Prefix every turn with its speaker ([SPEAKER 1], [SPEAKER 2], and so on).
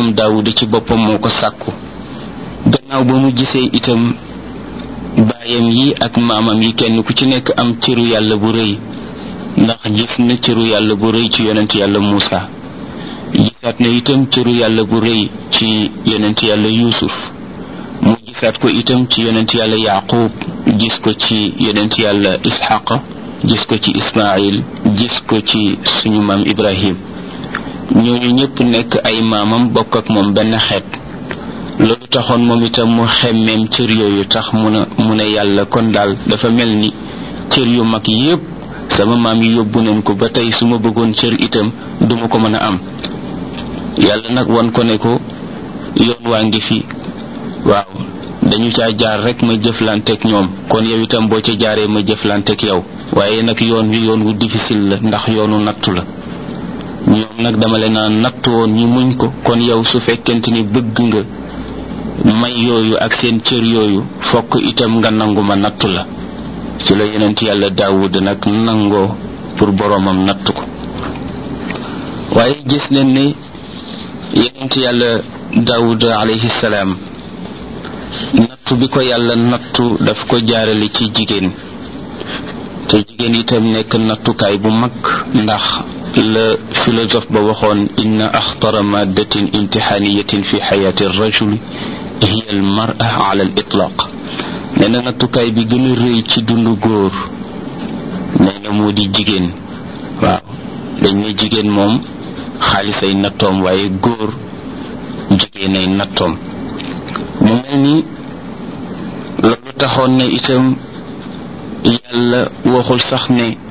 [SPEAKER 1] moom daawuda ci boppam moo ko sàkku gannaaw ba mu gisee itam baayam yi ak maamam yi kenn ku ci nekk am cëru yàlla bu rëy ndax gis na cëru yàlla bu rëy ci yonent yàlla Muusa gisaat na itam cëru yàlla bu rëy ci yonent yàlla Yuusuf mu gisaat ko itam ci yonent yàlla Yaaqub gis ko ci yonent yàlla Isxaq gis ko ci Ismaayil gis ko ci suñu maam Ibrahim ñooñu ñëpp nekk ay maamam bokk ak moom benn xeet loolu taxoon moom itam mu xemmeem cër yooyu tax mu ne mu ne yàlla kon daal dafa mel ni cër yu mag yépp sama maam yi yóbbu nañ ko ba tey su ma bëggoon cër itam duma ko mën a am yàlla nag wan ko ne ko yoon waa ngi fi waaw dañu caa jaar rek ma jëflanteeg ñoom kon yow itam boo ca jaaree ma jëflanteeg yow waaye nag yoon wi yoon wu difficile la ndax yoonu nattu la ñoom nag dama leen a nattu woon ñu muñ ko kon yow su fekkente ni bëgg nga may yooyu ak seen cër yooyu fokk itam nga nangu ma nattu la ci la yonent yàlla daawud nag nangoo pour boroomam nattu ko waaye gis nañ ne yonent yàlla daawud alayhi salaam nattu bi ko yàlla nattu daf ko jaarale ci jigéen te jigéen itam nekk nattukaay bu mag ndax la philosophe ba waxoon inna axtara maddatin imtixaaniyatin fi xayaati rajuli hiya al mara ala al itlaq nee na nattukaay bi gën a rëy ci dundu góor nee na moo di jigéen waaw dañ ne jigéen moom xaalis ay nattoom waaye góor jigéen ay nattoom mu mel ni loolu taxoon na itam yàlla waxul sax ne